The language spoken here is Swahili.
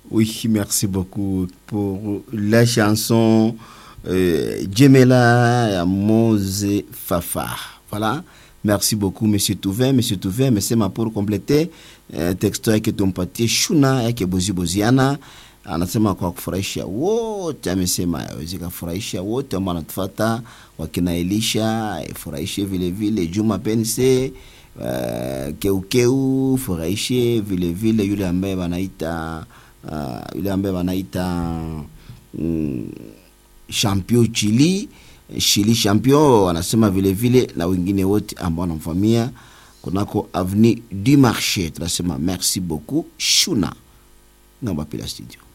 Oui, merci beaucoup pour la chanson euh, Djemela ya Mose Fafa. Voilà. Merci beaucoup, Monsieur Touvet. Monsieur Touvet, amesema pour compléter eh, teksto yake tumpatie Shuna yake Bozi Boziana anasema kwa kufurahisha wote, amesema awezi kafurahisha wote ambao wanatufuata, wakina Elisha ifurahishe vile vile, Juma Pense uh, Keukeu furahishe vile vile, yule ambaye wanaita uh, yule ambaye wanaita mm, champion Chili Chili champion wanasema vile vile, na wengine wote ambao wanamfamia kunako avenue du marché. Tunasema merci beaucoup Shuna ngamba pila studio